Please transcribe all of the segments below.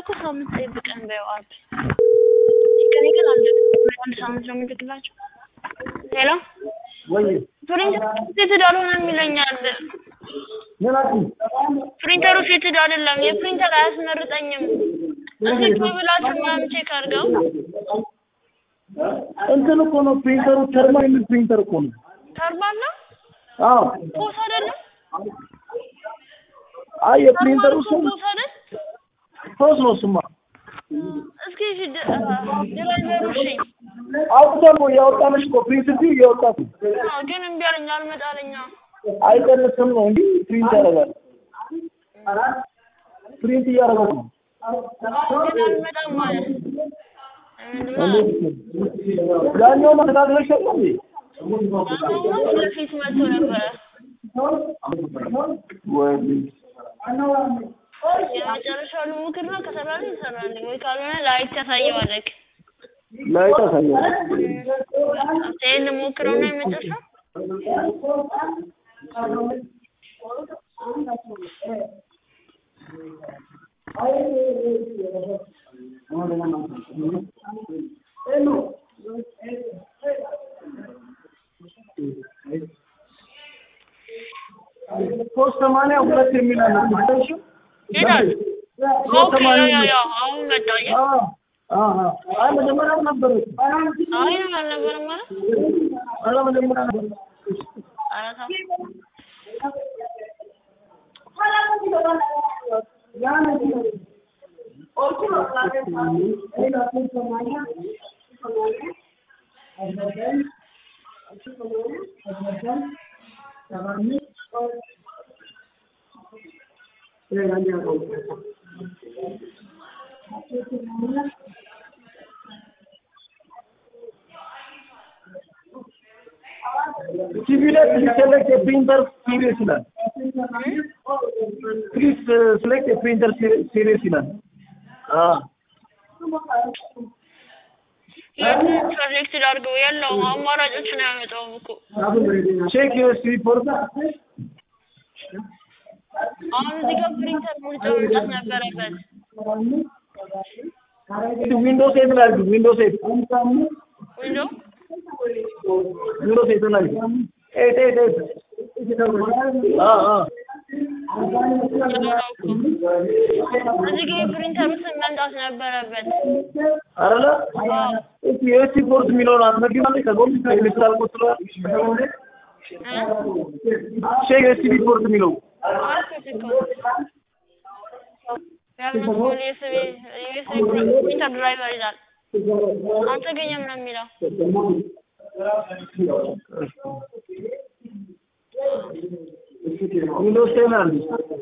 ሳምንት ጠብቀን በይው አብ ከኔ ግን አንድ አንድ ሳምንት ነው የምልክላቸው። ሄሎ ወይ ፕሪንተሩ ፊትድ አልሆነም ይለኛል። ምን አልኩኝ? ፕሪንተሩ ፊትድ አይደለም፣ የፕሪንተር አያስመርጠኝም። እስኪ ቁይ ብላችሁ ምናምን ቼክ አድርገው። እንትን እኮ ነው ፕሪንተሩ ተርማ የሚል ፕሪንተር እኮ ነው። ተርባል ነው አዎ ፖስ አይደለም። አይ የፕሪንተሩ ስም ፖስ አይደል? ፖስ ነው ስማ። እስኪ ሂድ ድራይቨሩ እሺ። አውጥተን ነው ያወጣነሽ እኮ ፕሪንት ቢ እያወጣት ነው። አዎ፣ ግን እምቢ አለኝ አልመጣለኛ። አይቀንስም ነው እንዲህ ፕሪንት ያደርጋል። ፕሪንት እያደረጋት ነው። ግን አልመጣም ማለት ምንድነው? ያኛው ማስተካከለሽ የለም እንዴ? አሁን በፊት መጥቶ ነበረ። ወይ የመጨረሻው ልሙክር ነው። ከሰራልኝ ይሰራልኝ፣ ወይ ካልሆነ ላይት ታሳየዋለህ። ላይ ታሳያለህ። ይሄን ልሞክረው ነው የመጨረሻው። ሶስት ሰማንያ ሁለት የሚል አለ። ትንሽ ይሄዳል። ሶስት ኦኬ፣ ሰማንያ ያው ሁለት ያው አሁን መጣ። አየህ? አዎ አዎ አይ መጀመሪያም ነበረች። አይ አልነበረም ማለት ኧረ መጀመሪያ ነበረች። ኧረ ተው። ቲቪ ላይ ሲሰለክት የፕሪንተር ሲሪየስ ይላል። ፕሊዝ select a printer series ይላል። አዎ የትን ፕሮጀክት ላድርገው? የለውም አማራጮችን አያመጣውም እኮ። ቼክ ዩኤስቢ ፖርት አሁን እዚህ ጋር ፕሪንተር ምርጫ መምጣት ነበረበት። ዊንዶውስ ኤት ላይ አድርጊ። ዊንዶውስ ኤት ዊንዶ ዊንዶውስ ኤት ላይ አድርጊ። ኤት ኤት ኤት አዎ አዎ እዚህ ጋር የፕሪንተሩ ስም መምጣት ነበረበት። አይደለ? እስኪ ዩኤስቢ ፖርት የሚለውን አትነግሪም? ከጎን ኤሌክትራል ፖርት ላይ ቼክ ዩኤስቢ ፖርት የሚለው አልኩት እኮ ያልመጣውን ዩኤስቢ ዩኤስቢ ፕሪንተር ድራይቨር ይላል። አልተገኘም ነው የሚለው። ዊንዶውስ ቴን አለ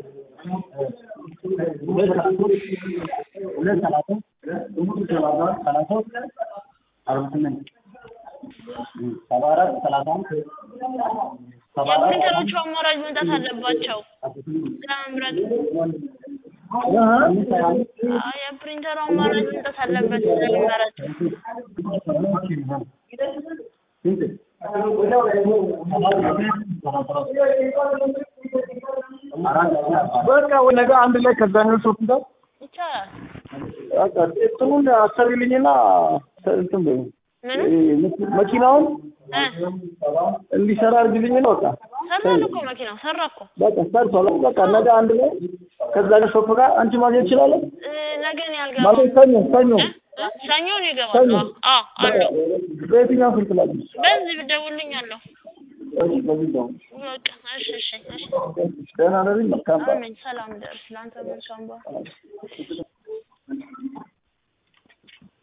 የፕሪንተሮቹ አማራጭ መምጣት አለባቸው ለመምረጥ። አይ የፕሪንተሩ አማራጭ መምጣት አለበት ለመምረጥ። በቃ ወይ ነገ አንድ ላይ ከዛኛው ሾፕ ጋር ይቻላል። በቃ እንትኑን አሰሪልኝና እንትን በይው ምን መኪናውን እ እንዲሰራ አድርግልኝና በቃ ሰራን እኮ መኪናው ሰራ እኮ በቃ ሰርቷል። በቃ ነገ አንድ ላይ ከዛኛው ሾፕ ጋር አንቺ ማግኘት ትችላለህ። እ ነገ ነው ማለት ያልገባው። ሰኞ ሰኞ እ? እ? ሰኞ ነው የገባው። ሰኞ አዎ አለው። በየትኛው ስልክ ላይ በዚህ ብደውልልኛለሁ። እሺ በዚህ ነው በቃ እሺ እሺ እሺ። ደህና ነኝ መልካም አሜን። ሰላም ደርስ። ለአንተ መልካም በዓል